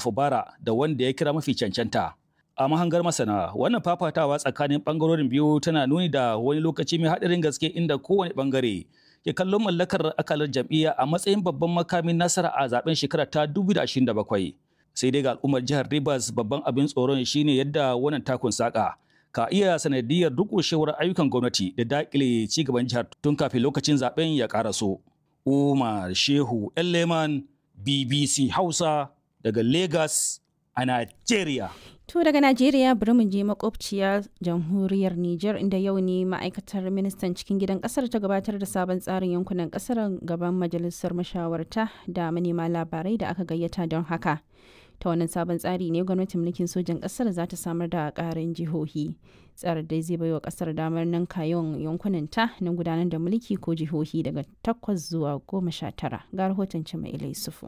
Fubara da wanda ya kira mafi cancanta. A mahangar masana, wannan fafatawa tsakanin ɓangarorin biyu tana nuni da wani lokaci mai haɗarin gaske inda kowane ɓangare ke kallon mallakar akalar jam'iyya a matsayin babban makamin nasara a zaben shekara ta 2027. Sai dai ga al'ummar jihar Rivers babban abin tsoron shine yadda wannan takun saka ka iya sanadiyar durƙushewar ayyukan gwamnati da daƙile ci gaban jihar tun kafin lokacin zaben ya ƙaraso. Umar Shehu Leman BBC Hausa daga Lagos a Najeriya. To daga Najeriya bari mu je makwabciya jamhuriyar Nijar inda yau ne ma'aikatar ministan cikin gidan kasar ta gabatar da sabon tsarin yankunan kasar gaban majalisar mashawarta da manema labarai da aka gayyata don haka. Ta wannan sabon tsari ne gwamnatin mulkin sojan kasar za ta samar da karin jihohi. Tsarin dai zai baiwa kasar damar nan yawan yankunan ta na gudanar da mulki ko jihohi daga takwas zuwa goma sha tara. Ga rahoton Cima Ilai Sufu.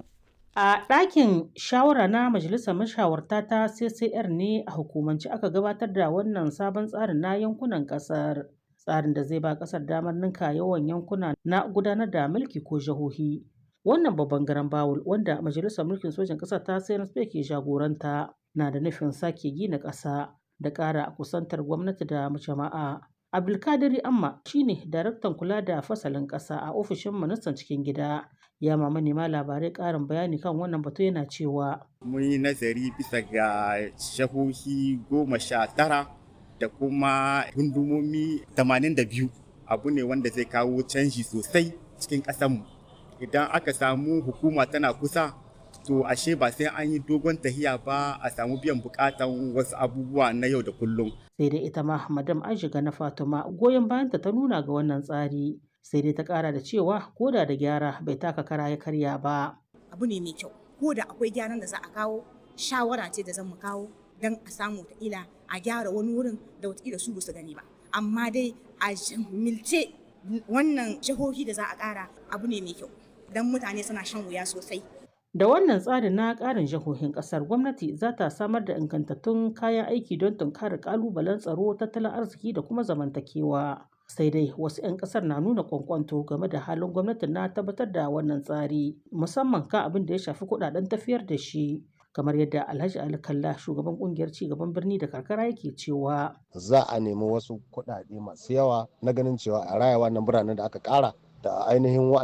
A ɗakin shawara na Majalisar Mashawarta ta CCR ne a hukumance aka gabatar da wannan sabon tsarin na yankunan ƙasar. Tsarin da zai ba ƙasar damar ninka yawan yankuna na gudanar da mulki ko jihohi. Wannan babban garan bawul wanda Majalisar Mulkin Sojan ƙasar ta CNSP ke jagoranta na da nufin sake gina ƙasa da ƙara kusantar gwamnati da jama'a. Abdulkadiri Amma shine daraktan kula da fasalin ƙasa a ofishin ministan cikin gida. ya ma manema labarai ƙarin bayani kan wannan batu yana cewa mun yi nazari bisa ga shahohi goma sha tara da kuma gundumomi tamanin da biyu abu ne wanda zai kawo canji sosai cikin ƙasanmu idan aka samu hukuma tana kusa to ashe ba sai an yi dogon tahiya ba a samu biyan bukatan wasu abubuwa na yau da kullum sai dai ita ma madam aishiga na fatima goyon bayanta ta nuna ga wannan tsari sai dai ta kara da cewa koda da gyara bai taka kara ya karya ba. Abu ne mai kyau, ko da akwai gyaran da za a kawo, shawara ce da zan mu kawo don a samu ila a gyara wani wurin da wataƙila su su gani ba. Amma dai a milce wannan jihohi da za a ƙara abu ne mai kyau, don mutane suna shan wuya sosai. Da wannan tsarin na ƙarin jihohin ƙasar gwamnati za ta samar da ingantattun kayan aiki don tunkarar ƙalubalen tsaro, tattalin arziki da kuma zamantakewa. sai dai wasu 'yan kasar na nuna kwankwanto game da halin gwamnatin na tabbatar da wannan tsari musamman kan abin da ya shafi kudaden tafiyar da shi kamar yadda alhaji ali kalla shugaban kungiyar cigaban birni da karkara yake cewa za a nemi wasu kudade masu yawa na ganin cewa a raya wannan biranen da aka kara da ainihin